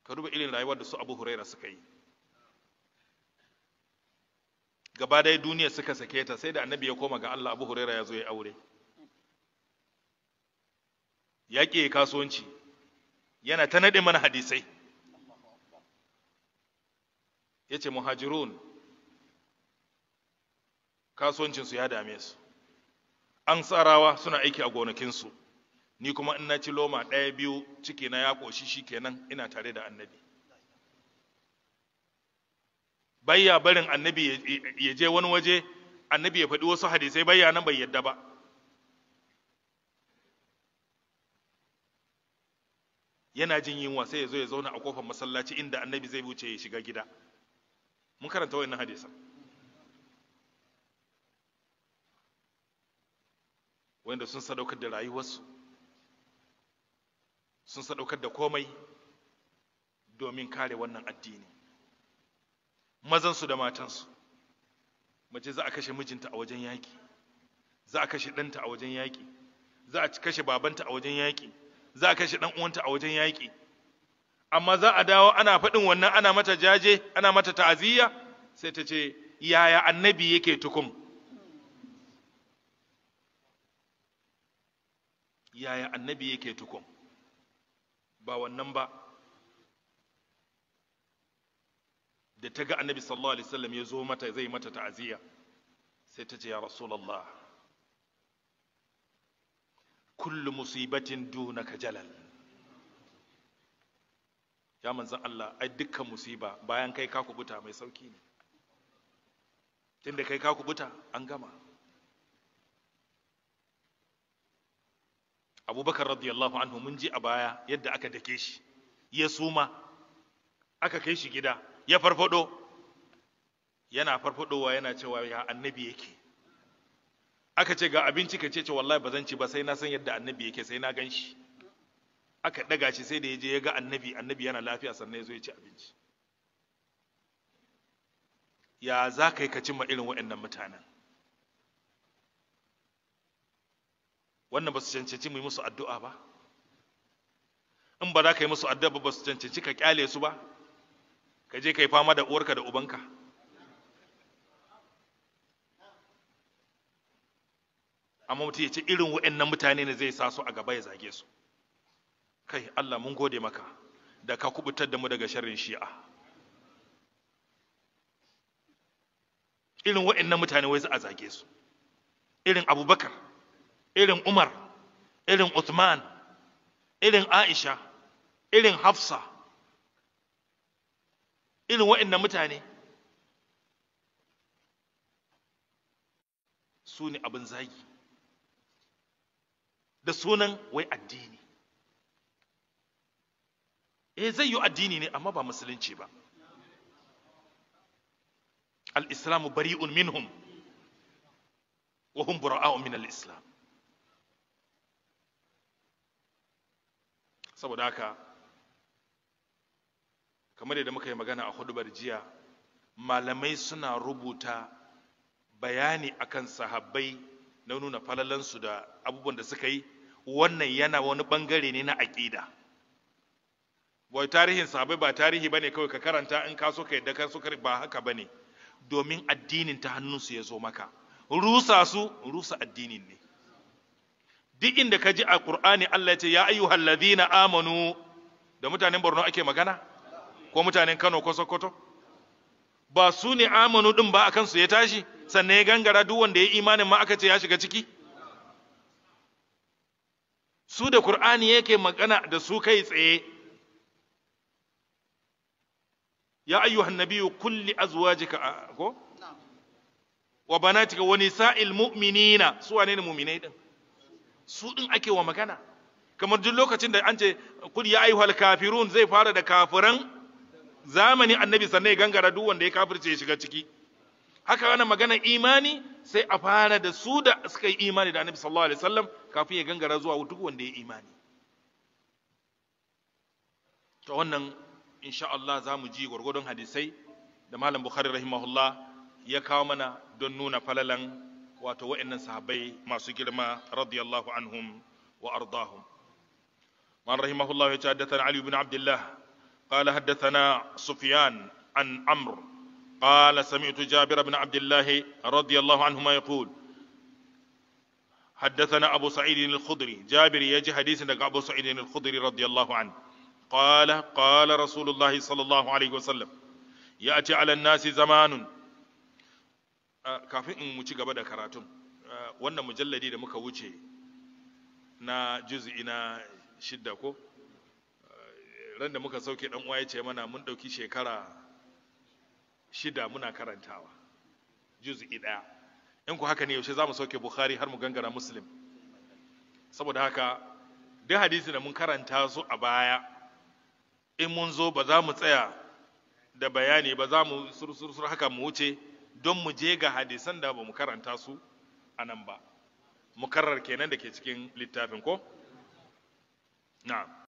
ka duba irin rayuwar da su abu huraira suka yi gaba ɗaya duniya suka sake ta sai da annabi ya koma ga Allah abu huraira ya zo ya aure ya ƙi kasuwanci yana ta naɗe mana hadisai ya ce muhajirun kasuwancinsu ya dame su an tsarawa suna aiki a gonakinsu ni kuma in na ci loma ɗaya biyu ciki na ya ƙoshi shi kenan ina tare da annabi bayya barin annabi ya je wani waje annabi ya faɗi wasu hadisai bayya nan bai yadda ba yana jin yunwa sai ya zo ya zauna a kofar masallaci inda annabi zai wuce ya shiga gida mun karanta wannan hadisan wanda sun sadaukar da rayuwarsu sun sadaukar da komai domin kare wannan addini mazansu da matansu mace za a kashe mijinta a wajen yaƙi za a kashe ɗanta a wajen yaƙi za a kashe babanta a wajen yaƙi za a kashe ɗan uwanta a wajen yaƙi amma za a dawo ana faɗin wannan ana mata jaje ana mata ta'aziyya sai ta ce yaya annabi yake tukum yaya annabi yake tukum ba wannan ba da ta ga annabi sallallahu alaihi wasallam ya zo mata zai mata ta'aziyya sai ta ce ya rasulullah kullu musibatin dunaka jalal ya manzan Allah ai dukkan musiba bayan kai ka kubuta mai sauki ne tunda kai ka kubuta an gama abubakar radiyallahu anhu mun ji a baya yadda aka dake shi ya suma aka kai shi gida ya farfado yana farfadowa yana cewa ya annabi yake aka ce ga abinci ka ce ce wallahi ba zan ci ba sai na san yadda annabi yake sai na gan shi aka daga shi sai da ya je ya ga annabi annabi yana lafiya sannan ya zo ya ci abinci ya za ka yi ka cimma irin waɗannan mutanen wannan ba su cancanci mu yi musu addu'a ba in ba za ka yi musu addu'a ba ba su cancanci ka kyale su ba ka je ka yi fama da uwarka da ubanka amma mutum ya ce irin waɗannan mutane ne zai sa su a gaba ya zage su kai Allah mun gode maka da ka kubutar da mu daga sharrin shi'a irin waɗannan mutane wai za a zage su irin abubakar irin umar irin uthman irin aisha irin hafsa irin waɗannan mutane su ne abin zagi da sunan wai addini eh zai yi addini ne amma ba musulunci ba al-islamu bari'un minhum wa hum bura'a'u min al-islam saboda haka kamar yadda muka yi magana a hudubar jiya malamai suna rubuta bayani akan sahabbai na nuna falalansu da abubuwan da suka yi wannan yana wani bangare ne na aƙida wai tarihin sahabbai ba tarihi bane kawai ka karanta in ka so ka yadda ka so ba haka bane domin addinin ta hannunsu ya zo maka rusa su rusa addinin ne duk inda ka ji a Qur'ani Allah ya ce ya ayyuhal ladhina amanu da mutanen Borno ake magana ko mutanen Kano ko Sokoto ba su ne amanu din ba akan su ya tashi sannan ya gangara duk wanda ya imanin ma aka ce ya shiga ciki su da Qur'ani yake magana da su kai tsaye ya ayyuhan nabiyyu kulli azwajika ko wa banatika wa nisa'il mu'minina su wane ne mu'minai din su din ake wa magana kamar duk lokacin da an ce kul ya ayyuhal kafirun zai fara da kafiran zamani annabi sannan ya gangara duk wanda ya kafirce ya shiga ciki haka wannan magana imani sai a fara da su da suka yi imani da annabi sallallahu alaihi wasallam kafin ya gangara zuwa duk wanda ya imani to wannan insha Allah za mu ji gwargwadon hadisai da malam bukhari rahimahullah ya kawo mana don nuna falalan wato wa'annan sahabbai masu girma radiyallahu anhum wa ardahum man rahimahullah ya ce haddathana ali ibn abdullah قال حدثنا سفيان عن عمرو قال سمعت جابر بن عبد الله رضي الله عنهما يقول حدثنا أبو سعيد الخضري جابر يجي حديث أبو سعيد الخضري رضي الله عنه قال قال رسول الله صلى الله عليه وسلم يأتي على الناس زمان kafin in mu ci gaba da karatun wannan mujalladi da muka wuce na juz'i na shidda ko ran da muka sauke dan uwa ya ce mana mun ɗauki shekara shida muna karantawa juz'i ɗaya in ku haka ne yaushe za mu sauke bukhari har mu gangara muslim saboda haka duk hadisi da mun karanta su a baya in mun zo ba za mu tsaya da bayani ba za mu sursursur haka mu wuce don mu je ga hadisan da ba mu karanta su a nan ba mukarrar kenan da ke cikin littafin ko na'am